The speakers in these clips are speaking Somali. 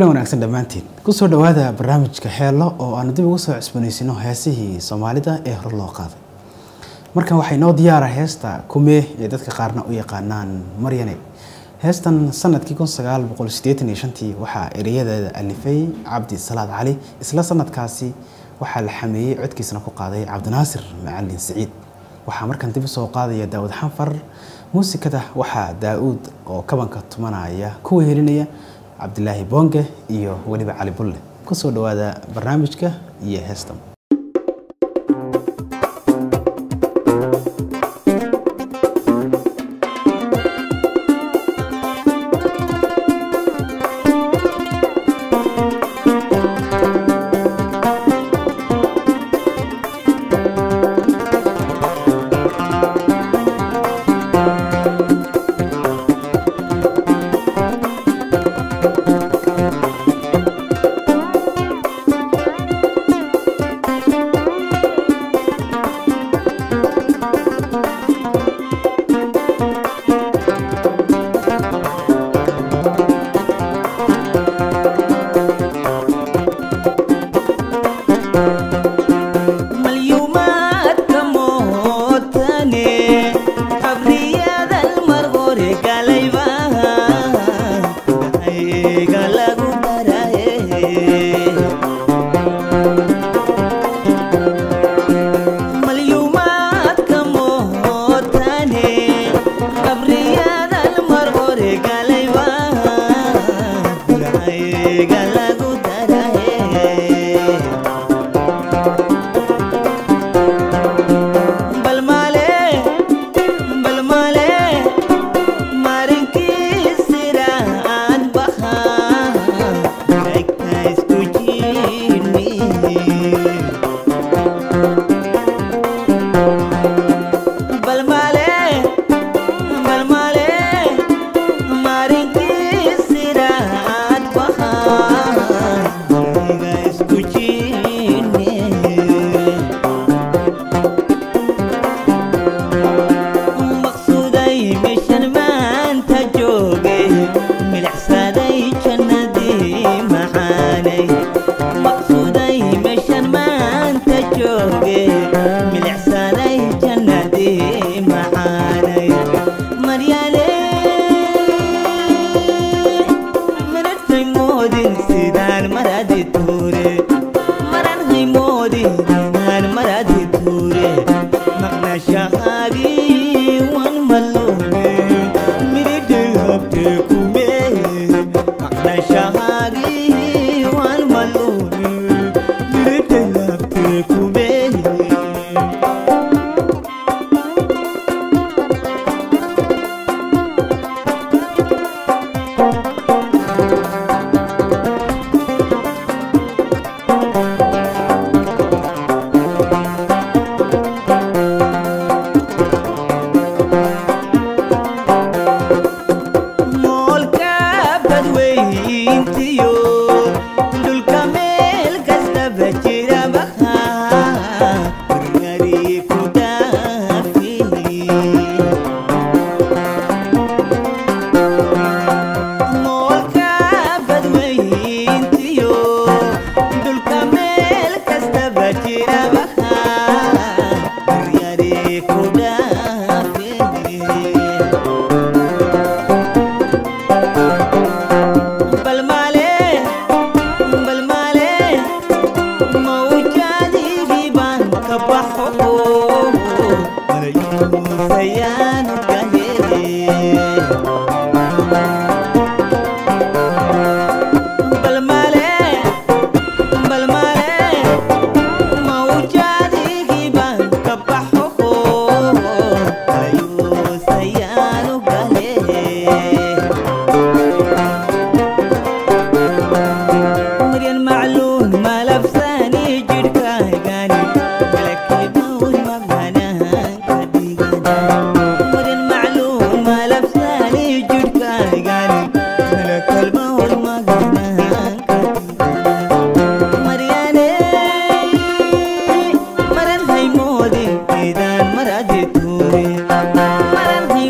kulan wanaagsan dhammaantiin kusoo dhowaada barnaamijka heelo oo aanu dib ugu soo cusbanaysino heesihii soomaalida ee hore loo qaaday markan waxay noo diyaara heesta kumee ee dadka qaarna u yaqaanaan maryane heestan sanadkii kun sagaal boqol sideetan iyo shantii waxaa ereyadeeda alifay cabdi salaad cali isla sanadkaasi waxaa la xameeyey codkiisana ku qaaday cabdinaasir macalin siciid waxaa markan dib usoo qaadaya daawud xanfar muusikada waxaa daa-uud oo kabanka tumanaya kuwa helinaya cabdilaahi boonge iyo weliba cali bulle kusoo dhowaada barnaamijka iyo heestan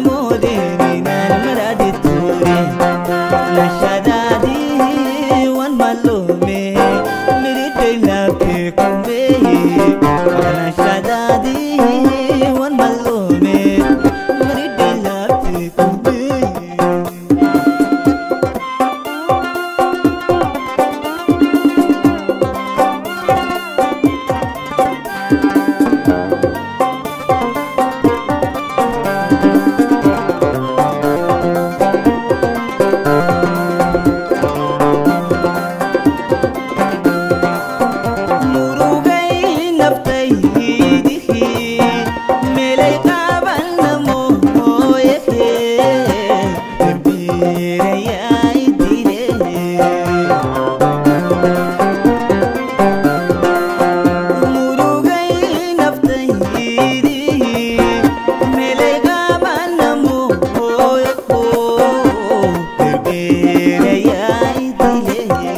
Nashadadi murugay naftaydihi melay qabanna mooyehe darbeerayay dile murugay naftaydihi melay qabanna mooyeho darbeerayay dile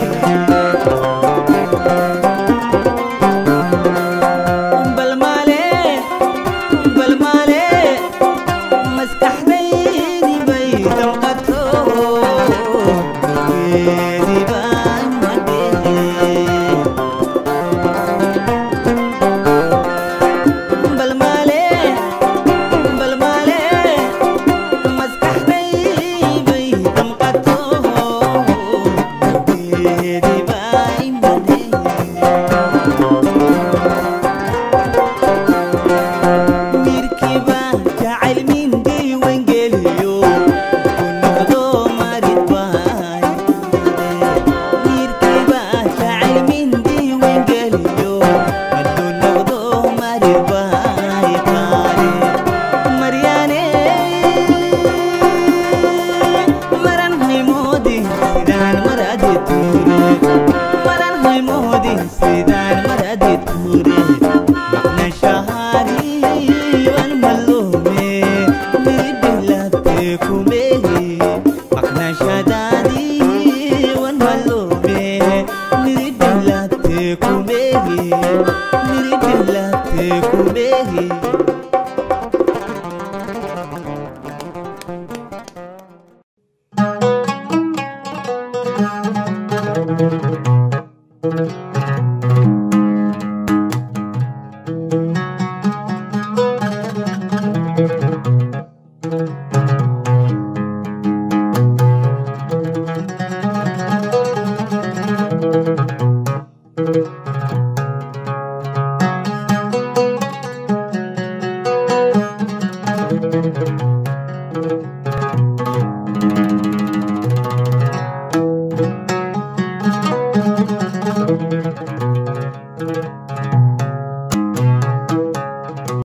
balmaale balmaale maskaxdaydi bay damqato geedi baan madhehe balmaale balmaale maskaxdaydi bay damqato geedi baan madhehe mirkiba jacayl mindii wengeliyo ku noqdo marid baay mirkiba jacayl mindii wengeliyo ku noqdo marid baay qaade maryaane maran haymoodi sidaan maradi tuure maran haymoodi sidaan maradi tuure maqna shahari wan malume miridilate kumehe maqna shadadi wan malume miridilate kumehe miridilate kumehe Thank